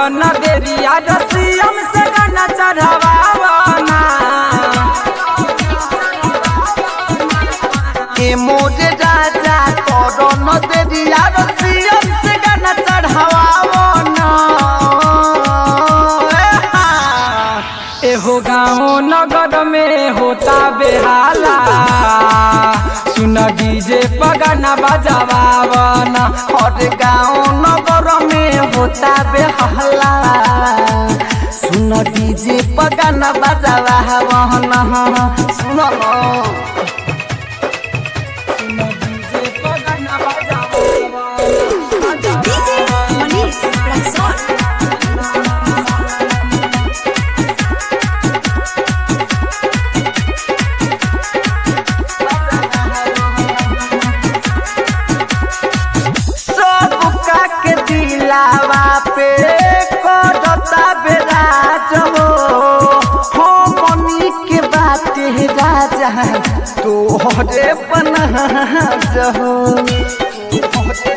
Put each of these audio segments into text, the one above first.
न देरिया रसियम से गाना चढ़ावाना ए मोरे राजा करो न देरिया रसियन से गाना चढ़ावाओ न ए हाँ। एहो गाँव नगर में होता बेहाला सुन डीजे पगाना बजावाना हर गाँव नगर में होता बेहला सुन डीजे पगाना बजावा वहन सुन सुन डीजे पगाना बजावाना DJ Manish Rexon. सब का के दिलावा पे करता बेराज हो हो मनी के बात है राजा तोहरे पनाज हो तोहरे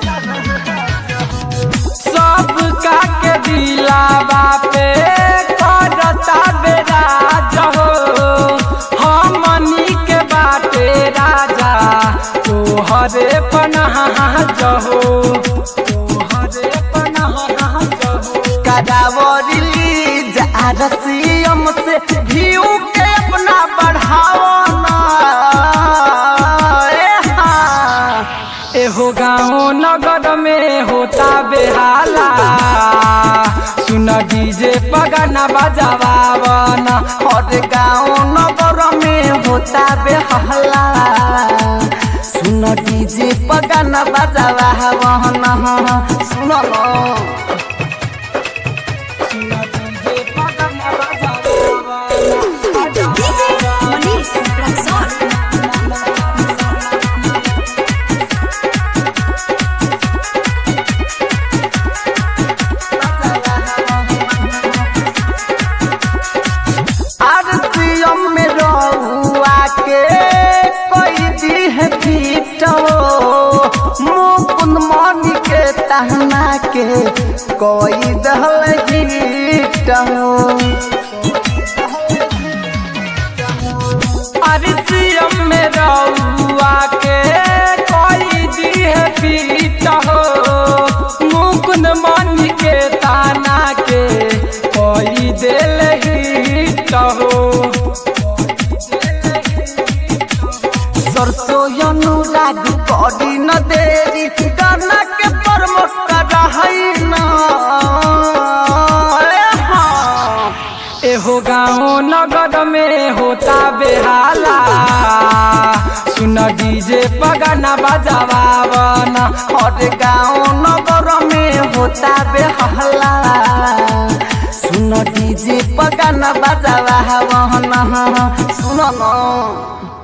सब का के दिलावा पे करता बेराज हो हमनी के बाटे राजा तोहरे पनाह जहो तोहरे पनाह जहो कदावरी लीज आरसीएम से व्यू के अपना बढ़ाओ ना ए हाँ। एहो गाँव नगर में होता बेहाला सुन डीजे पगाना बजावाना हर गाँव नगर में होता बेहला सुन डीजे पगाना बजावा वहन सुन सुन डीजे पगाना बजावाना DJ Manish Rexon. आरसीएम में रहुआ के कोई दी है पीटो मुकुंद मणि के तहना के कोई दहल गीटो अरिसियम में रउआ के कोई दी है पीट हो मुकुंद मन के ताना के कोई दिल हिट हो सरसों अनुराग करी न देरी गाना के प्रमोट करहई न ए हाँ। एहो गाँव नगर में होता बेहाला सुन डीजे पगाना बजावाना हर गाँव नगर में होता बेहला सुन डीजे पगाना बजावा वहन सुन न